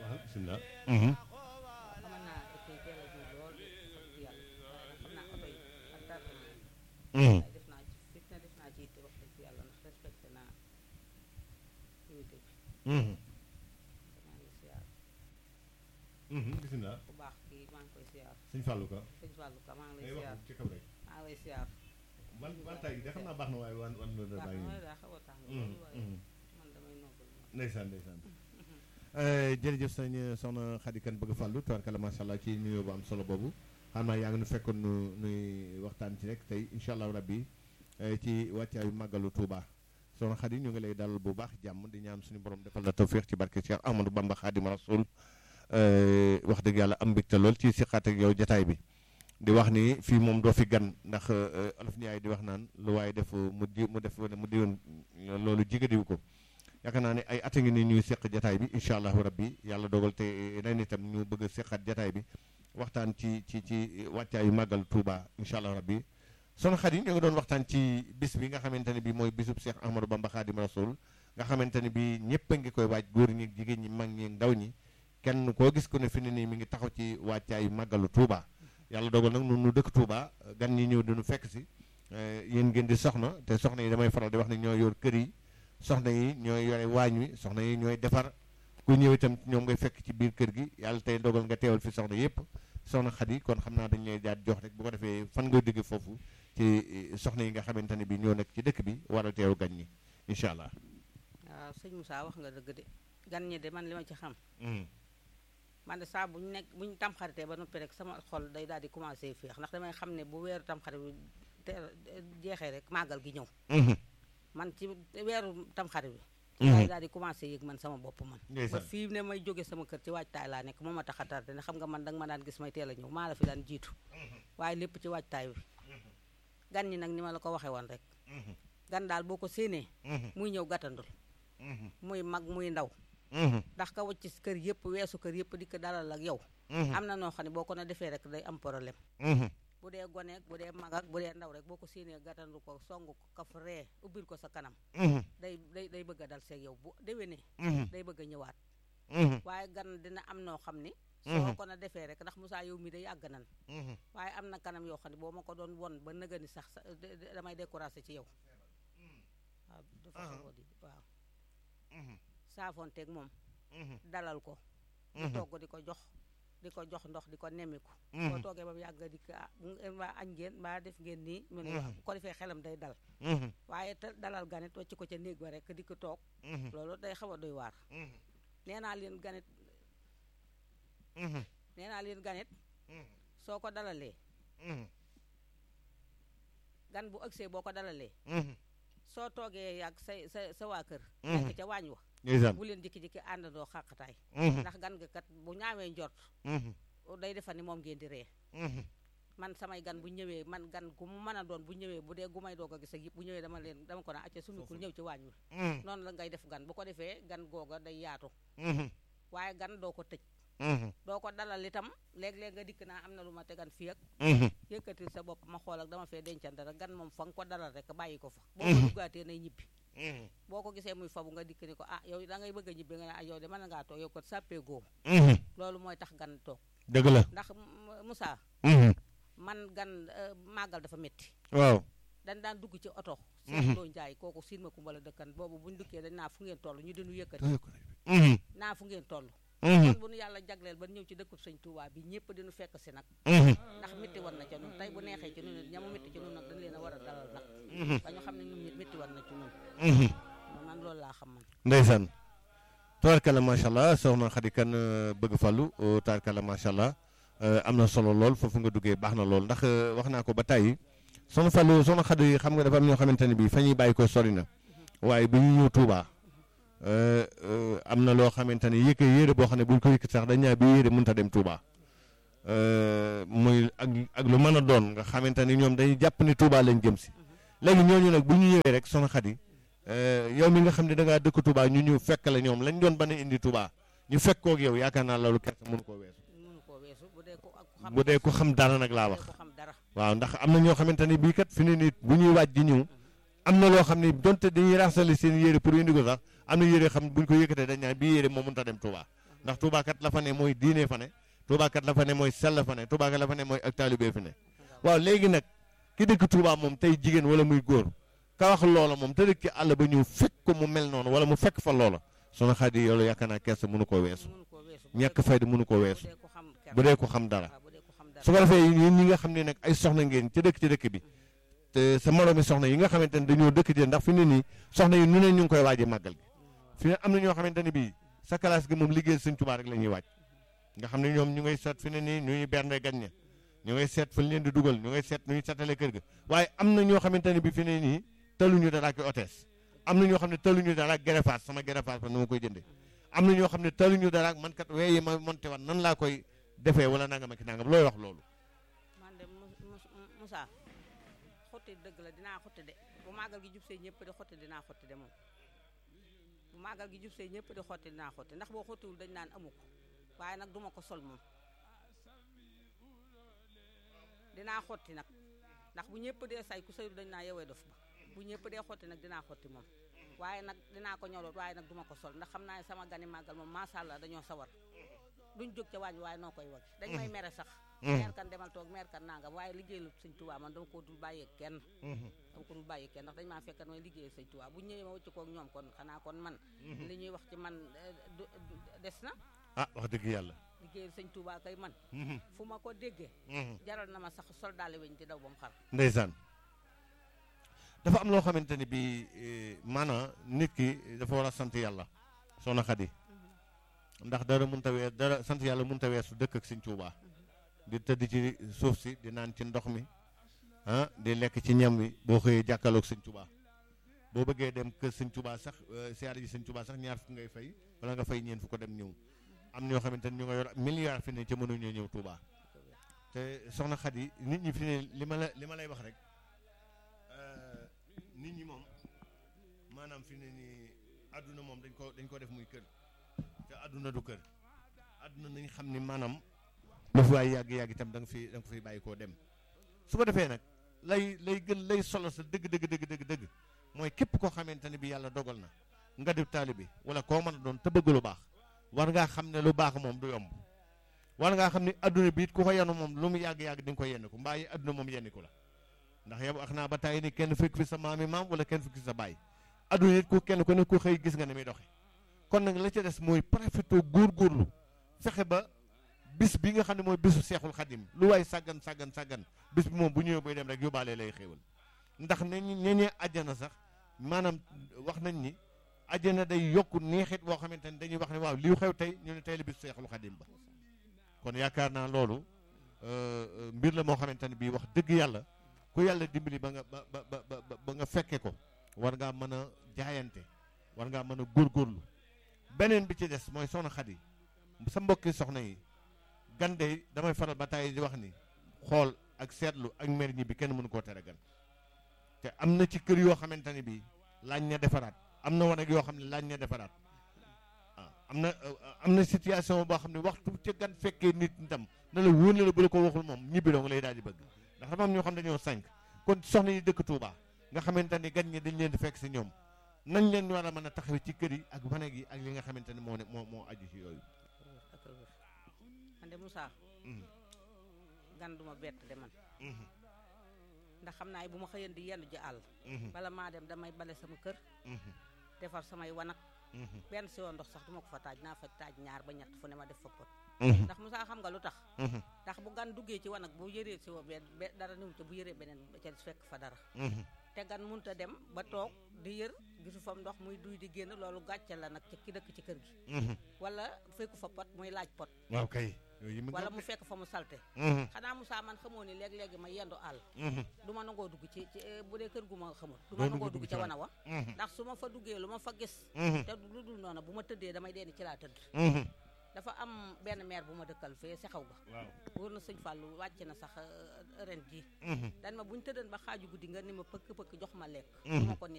bisimilah. xamal naa kii teel a ji lool wax dëgg yàlla waaye nag xam naa oto yi ak tardement yi waaye def naa ci fit na def naa ci itte wax dëgg yàlla ndax respecté naa unité bi maa ngi siyaar bisimilah. bu baax kii maa ngi koy siyaar sëñ Fallou Ka. sëñ Fallou Ka maa ngi lay ngay siyaar wax ci kaw rek. maa ngi lay siyaar man man tay de xam naa baax na waaye wan wan la baax bàyyi na nii. waaye daa xaw a tàng loolu waaye man damay noppal ma ndeysaan ndeysaan. jërëjëf sëñ soxna Khady Kane bëgg fàllu tubaarkalla macha allah ci nuyoo bu am solo boobu xam naa yaa ngi nu fekkoon nu nuy waxtaan ci rek tey incha allah rabbi eh, ci wàccaayu màggalu Touba soxna Khady ñu ngi lay dalal bu baax jàmm di ñaan suñu borom defal la tawféex ci barke Cheikh Ahmadou Bamba Khadim Rasoul eh, wax dëgg yàlla am mbégte lool ci siqaat ak yow jataay bi di wax ni fii moom doo fi gan ndax eh, olof Ndiaye di wax naan lu waaye def mu di mu def mu diwoon loolu jigadiwu ko yaakaar naa ne ay at a ngi ni ñuy seq jataay bi incha allahu rabbi yàlla dogal te ren itam ñu bëgg a seqaat jataay bi waxtaan ci ci ci wàccaayu màggal Touba incha allahu rabbi soxna Khady ñu ngi doon waxtaan ci bis bi nga xamante ne bi mooy bisub Cheikh Ahmadou Bamba Khadim Rasoul nga xamante ne bi ñëpp a ngi koy waaj góor ñi jigéen ñi mag ñi ndaw ñi kenn koo gis ko ne fi ne nii mi ngi taxaw ci wàccaayu màggalu Touba yàlla dogal nag nun nu dëkk Touba gan ñi ñëw diñu fekk si yéen ngeen di soxna te soxna yi damay faral di wax ne ñoo yor kër yi soxna yi ñooy yore waañ wi soxna yi ñooy defar ku ñëw itam ñoom ngay fekk ci biir kër gi yàlla tey dogal nga teewal fi soxna yëpp soxna Khady kon xam naa dañ lay jaat jox rek bu ko defee fan nga digg foofu ci soxna yi nga xamante ne bi ñoo nekk ci dëkk bi war a teew gan ñi incha allah. waaw sëñ Moussa wax nga dëgg de gan ñi de man li ma ci xam man de saa bu ñu nekk bu ñu tamxaritee ba noppi rek sama xol day daal di commencé féex ndax damay xam ne bu weeru tamxarit bi teel jeexee rek màggal gi ñëw man ci weeru tamxarit bi ci laay daal di commencé yëg man sama bopp man ba ndeysaan fii ne may jóge sama kër ci waajtaay laa nekk moo ma tax a tardé ne xam nga man danga ma daan gis may teel a ñëw maa la fi daan jiitu waaye lépp ci waajtaay bi gan ñi nag ni ma la ko waxee woon rek gan daal boo ko séenee muy ñëw gàttandul muy mag muy ndaw ndax ka wacc ci kër yëpp weesu kër yëpp di ko dalal ak yow am na noo xam ne boo ko na defee rek day am problème bu dee goneek bu dee mag ak bu dee ndaw rek boo ko séenee gàttandu ko song ko kaf ree ubbil ko sa kanam day day day bëgg a dal seeg yow bu déwénee day bëgg a ñëwaat waaye gan dina am noo xam ni soo ko na defee rek ndax Moussa yow mi de yàgg nan waaye am na kanam yoo xam ne boo ma ko doon won ba nëgëni sax sa- de- de- damay découragé ci yow waaw dafa xaw a di waaw saafonteeg moom dalal ko di togg di ko jox di ko jox ndox di ko nemmiku boo toogee ba mu yàgg nga dikk ah bu ngeen waa añ ngeen mbaa def ngeen nii mu ne waaw bu ko defee xelam day dal waaye te dalal ganit wacc ko ca néeg ba rek di ko toog loolu day xaw a doy waar nee naa leen ganit nee naa leen ganit soo ko dalalee gan bu ëgsee boo ko dalalee soo toogee yàgg sa sa sa waa kër nekk ca waañ wa ndeysaan bu leen jikki-jikki àndandoo xàqataay ndax gan nga kat bu ñaawee njort day defa ni moom ngeen di ree man samay gan bu ñëwee man gan gu mu mën a doon bu ñëwee bu dee gu may doog a gis ak yëpp bu ñëwee dama leen dama ko naa acca sumikul ñëw ci waañ wi noonu la ngay def gan bu ko defee gan googa day yaatu waaye gan doo ko tëj doo ko dalal itam léeg-léeg nga dikk naa am na lu ma tegan fii ak yëkkatil sa bopp ma xool ak dama fee dencan dara gan moom fa nga ko dalal rek bàyyi ko fa boo ko duggaatee nay ñibbi boo ko gisee muy fabu nga dikk ni ko ah yow da ngay bëgg a ñibbi nga ne ah yow de mën ngaa toog yow ko sàppee góo loolu mooy tax gan toog dëgg la ndax M- Moussa man gan euh, màggal dafa métti waaw dañ daan dugg ci oto seen doo njaay kooku siin ma kumbala dëkkan boobu buñ dukkee dañ naa fu ngeen toll ñu dinu yëkkati naa fu ngeen toll kon bu nu yàlla jagleel ba ñëw ci dëkkub sëñ Touba bi ñëpp dinu fekk si nag ndax métti war na ca nun tey bu neexee ci nun it ñamu métti ci nun nag dañ leen a war a dalal nag ba ñu xam ne ñun nit métti war na ci nun man loolu laa xam man ndeysaan tubaarkalla macha allah soxna Khady Kane bëgg fàllu tubaarkalla macha allah am na solo lool foofu nga duggee baax na lool ndax wax naa ko ba tàyyi soxna Fallou soxna Khady xam nga dafa am ñoo xamante ne bii fa ñuy bàyyi ko sori na waaye bu ñu ñëw Touba am na loo xamante ne yëkk yére boo xam ne bu ñu ko yëkk sax dañ ñaa bi yére mënut a dem Touba muy ak ak lu mën a doon nga xamante ni ñoom dañuy jàpp ni Touba lañ jëm si léegi ñooñu nag bu ñu ñëwee rek soxna Khady yow mi nga xam ne da ngaa dëkk Touba ñu ñëw fekk la ñoom lañ doon ban a indi Touba ñu fekk koog yow yaakaar naa loolu kersa mënu koo weesu mënu koo weesu bu dee ko ak xam bu dee ko xam dara nag laa bu wax dee ko xam dara waaw ndax am na ñoo xamante ni bii kat fi ne nit bu ñuy waaj di ñëw am na loo xam ne donte dañuy raxasali seen yére pour indi ko sax am na yére xam buñ ko yëkkatee dañ naan bii yére moo mënut a dem Touba ndax Touba kat la fa ne mooy diine fa ne Touba kat la fa ne mooy sell fa ne Touba kat la fa ne mooy ak taalibe fi ne waaw léegi nag ki dëkk Touba moom tey jigéen wala muy góor ka wax loola moom te dëkk ci àll ba ñëw fekk ko mu mel noonu wala mu fekk fa loola sunu xadi yoolu yaakaar naa kersa mënu koo weesu mënu koo weesu bu ñàkk dee- fayda mënu koo bu weesu dee ko xam ker- bu dee ko xam dara waaw bu dee ko xam dara su ko defee yéen ñi nga xam ne nag ay soxna ngeen ci dëkk ci dëkk bi te sa moroomi soxna yi nga xamante ne dañoo dëkk ci ndax fi ne nii soxna yi nu ne ñu ngi koy waaje màggal gi fi ne am na ñoo xamante ne bii sa classe gi moom liggéeyal sëñ Tuubaa rek la ñuy waaj nga xam ne ñoom ñu ngay seet fi ne nii ñu ñuy bernde gan ña ñu ngay seet fa leen di dugal ñu ngay seet nu ñuy setale kër ga waaye am na ñoo xamante ne bii fi ne nii taluñu dara ak hôtesse am na ñoo xam ne taluñu dara ak gerefaas sama gerefaas fa nu ma koy jënde am na ñoo xam ne taluñu dara ak man kat weeye ma monté wan nan laa koy defee wala nangam ak nangam looy wax loolu man de Mus- Mus- Moussa xotti dëgg la dinaa xotti de bu màggal gi jub see ñëpp di xotti dinaa xotti de moom bu màggal gi jub see ñëpp di xotti dinaa xotti ndax boo xottiwul dañ naan amu ko waaye nag duma ko sol moom dinaa xotti nag ndax bu ñëpp dee say ku sayru dañ naa yewee dof ba bu ñëpp dee xotti nag dinaa xotti moom waaye nag dinaa ko ñoloot waaye nag duma ko sol ndax xam naa ne sama gani màggal moom macha allah dañoo sawar duñ jóg ca waañ waaye noo koy wag dañ may mere sax meer kan demal toog meer kan nangam waaye liggéeyal sëñ Tuubaa man dama ko dul bàyyee kenn dama ko dul bàyyee kenn ndax dañ maa fekkat may liggéeyal sëñ Tuubaa bu ñëwee ma wëcc koog ñoom kon xanaa kon man li ñuy wax ci man eh, du- du- des na ah wax dëgg yàlla liggéeyal sëñ Tuubaa kay man fu ma ko déggee jaral na ma sax sol daale weñ di daw ba mu xar ndeysaan dafa am loo xamante ni bii eh, maanaam nit ki dafa war a sant yàlla soxna Xadi ndax dara mënta weer dara sant yàlla mënta weesu dëkk ak sëñ Tuubaa di tëdd ci suuf si di naan ci ndox mi ah di lekk ci ñam wi boo xëyee jàkkaloog sëñ Tuubaa boo bëggee dem kër sëñ Tuubaa sax eh, siyaare ji sëñ Tuubaa sax ñaar fukk ngay fay wala nga fay ñeen fu ko dem ñëw am ñoo xamante ni ñu nga yor milliard fi ne ca mënuñoo ñëw Tuubaa te soxna Xadi nit ñi fi ne li ma la li ma lay wax rek euh, nit ñi moom maanaam fi ne nii àdduna moom dañ ko dañ ko def muy kër te àdduna du kër àdduna nañ xam ni maanaam lu fi waay yàgg-yàgg itam da nga fi da nga ko fiy bàyyi koo dem su ko defee nag lay lay gën lay solo sa dëgg dëgg dëgg dëgg dëgg mooy képp koo xamante ne bi yàlla dogal na nga di taalibe wala koo mën a doon te bëgg lu baax war ngaa xam ne lu baax moom du yomb war ngaa xam ne adduna bi it ku ko yenu moom lu mu yàgg-yàgg di nga ko yenn ko mbaa yi adduna moom yenni ko la ndax yow wax naa ba tàyyi ni kenn fekk fi sa maami maam wala kenn fekk fi sa baay adduna it ku kenn ku ne ku xëy gis nga ne muy doxe kon nag la ca des mooy profité góorgóorlu fexe ba bis bi nga xam ne mooy bisu seexul xadim lu waay sàggan sàggan sàggan bis bi moom bu ñëwee buy dem rek yóbbaale lay xéewal ndax ne ñu ñeñee àjjana sax maanaam wax nañ ni àjjana day yokk neexit boo xamante ne dañuy wax ne waaw liy xew tey ñu ne tey la bisu seexul xadim ba kon yaakaar naa loolu euh, euh, mbir la moo xamante ne bii wax dëgg yàlla ku yàlla dimbali ba nga ba ba ba ba ba nga fekke ko war ngaa mën a jaayante war ngaa mën a góorgóorlu beneen bi ci des mooy soxna Xadi sa mbokki soxna yi gande damay faral ba tàyyi di wax ni xool ak seetlu ak mer ñi bi kenn mënu koo tere gan te am na ci kër yoo xamante ne bii laaj na defaraat am na wanag yoo xam ne laaj na defaraat ah am na am na situation boo xam ne waxtu ca gan fekkee nit itam na la wóor na la bu la ko waxul moom ñibbi dong lay daal di bëgg ndax dafa am ñoo xam ne dañoo sànq kon soxna yi dëkk Touba nga xamante ni gan ñi dañ leen di fekk si ñoom nañ leen war a mën a taxawe ci kër yi ak wanag yi ak li nga xamante ne moo ne moo moo aju ci yooyu. ak a wér man de Moussa gan duma bett de man ndax xam naa bu ma xëyan di yendu ji àll bala maa dem damay bale sama kër defar samay wanag benn si woon ndox sax duma ko fa taaj naa fa taaj ñaar ba ñett fu ne ma def fa pot ndax Moussa xam nga lu tax ndax bu gan duggee ci wanag bu yëree si wo benn be- dara niwu te bu yëree beneen ba ca fekk fa dara te gan munta dem ba toog di yër gisu fam ndox muy duy di génn loolu gàcce la nag ci ki dëkk ci kër gi wala fekku fa pot muy laaj pot waaw kay. yooyu mu wala mu fekk fa mu salte xanaa Moussa man xamoo ni léeg-léegi ma yendu àll du ma nangoo dugg ci ci eh, bu dee kër gu ma xamul du ma Doo nangoo dugg dugg ci ca wana. wana wa ndax su ma fa duggee lu ma fa gis te lu dul noonu bu ma tëddee damay dee ni ci laa tëdd dafa am benn maire bu ma dëkkal fee si xaw ga waaw. wóor na sëñ Fallou wàcc na sax eh, ren ji dan ma bu ñu tëddan ba xaaju guddi nga ni ma pëkk pëkk jox ma lekk du ma ko nit